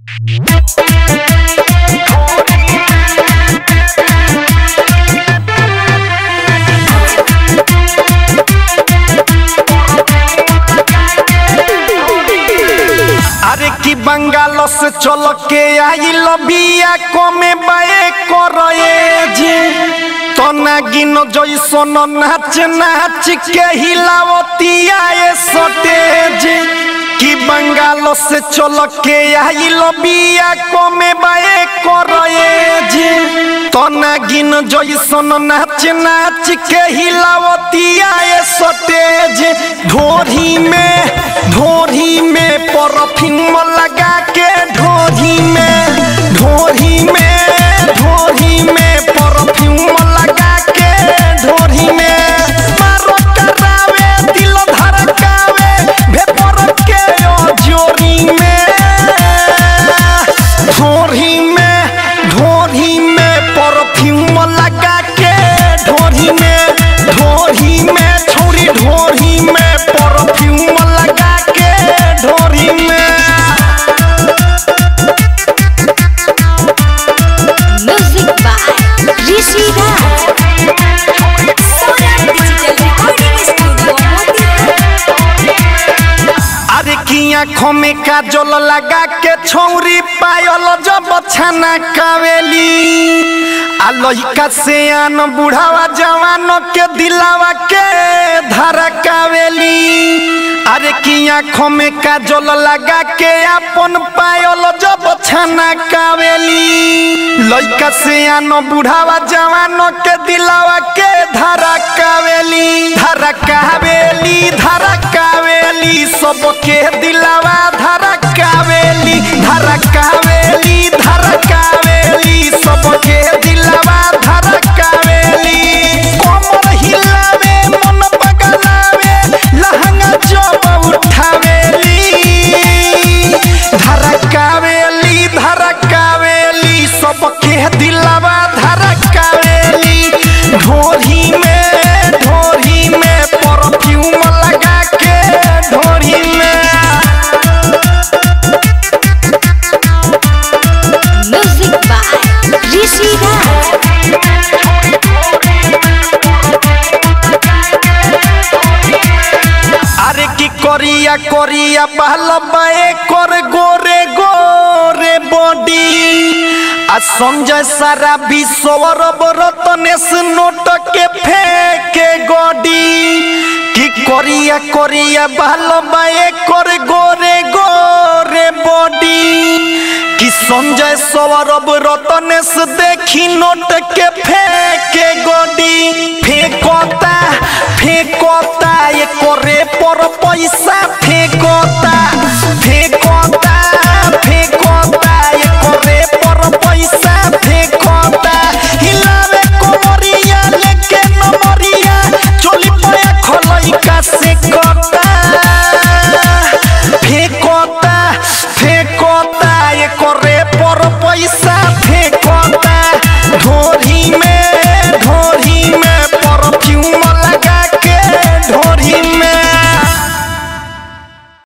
अरे की बंगाल से चल के आई लबिया कमे बाए करे जे तना गिन जैसन नाच नाच के हिलावतिया ए सटेज की बंगाल से चल के आई लबिया कमे बाए करे जे तना गिन जैसन नाच नाच के हिलावतिया ए सटेज ढोरी में ढोरी में परफ्यूम लगा के ढोरी में ढोरी में ढोरी में परफ्यूम लगा के ढोरी में मारो करावे दिल धड़कावे भेपर के ओ जोरी में ढोरी में ढोरी में परफ्यूम लगा के ढोरी में ढोरी में छौरी ढोरी में परफ्यूम लगा के ढोरी में Music by Rishi Raj. Sonam Digital Recording Studio, अरे की आँखों में काजल लगा के छौरी पायल जब छाना कावेली आ लइका से आन बुढ़ावा जवान के दिलावा के धारा कावेली अरे की आँखों में काजल लगा के अपन पायल जब छाना कावेली लइका से आन बुढ़ावा जवान के दिलावा के धारा कावेली धारा कावेली धारा कावेली सबके दिलावा धारा कावेली धारा कावेली धारा कावेली सबके दिलावा धारा कावेली कमर हिलावे मन पगलावे लहंगा जब उठावेली धारा कावेली धारा कावेली सबके दिलावा धारा कावेली ढोरी में ढोरी में परफ्यूम लगा के ढोरी में Music by Rishi Raj. अरे की करिया करिया बहल बाए कर गोरे गोरे बॉडी आ संजय सारा विश्वर रतनेश नोट के फेंके गोडी की करिया करिया बहल बाए कर गोरे गोरे बॉडी कि संजय सौरभ रतनेश देखी नोट के फेंके गोडी फेंकोता फेंकोता ये करे पर पैसा फेंकोता फेंक